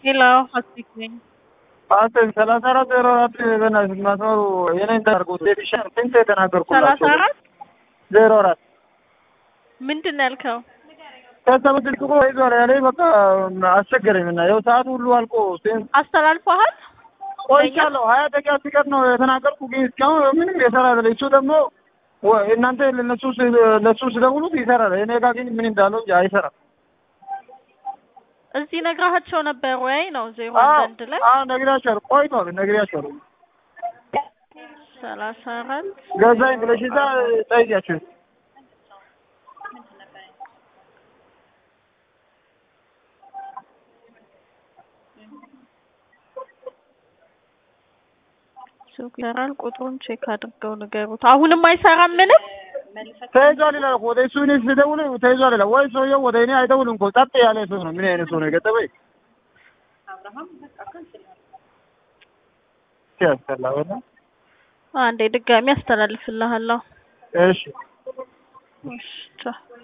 ሄሎ ሆስፒክ ነኝ። አስር ሰላሳ አራት ዜሮ አራት በእናትህ መስመሩ የኔን ተናገርኩት ቤቢሻን ስንት ሰላሳ የተናገርኩላቸው አራት ዜሮ አራት ምንድን ነው ያልከው? ከሰብ ስልክ እኮ ይዟል ያለኝ በቃ አስቸገረኝ እና ይኸው ሰዓቱ ሁሉ አልቆ ሴንስ አስተላልፈሃል? ቆይቻለሁ ሀያ ደቂቃ ሲቀር ነው የተናገርኩ ግን እስካሁን ምንም የሰራ አይደለም እሱ ደግሞ ወ- እናንተ ለነሱ ስ- ለሱ ስደውሉት ይሰራል እኔ ጋር ግን ምን እንዳለው እንጂ አይሰራም እዚህ ነግራቸው ነበር ወይ ነው ዜሮ አዎ አንድ ላይ አዎ ነግሬያቸዋለሁ ቆይቷል ነግሬያቸዋለሁ ሰላሳ አራት ገዛኝ ብለሽ እዛ ጠይቂያቸው ሱቅ ይሰራል። ቁጥሩን ቼክ አድርገው ንገሩት። አሁንም አይሰራም ምንም ተይዟል ይላል እኮ ወደ እሱ እኔ ስደውል ተይዟል ይላል ወይ ሰውየው ወደ እኔ አይደውልም እኮ ጸጥ ያለ ሰው ነው ምን አይነት ሰው ነው የገጠመኝ ሲያስጠላ በጣም አንዴ ድጋሚ አስተላልፍልሃለሁ። እሺ እሺ ቻው።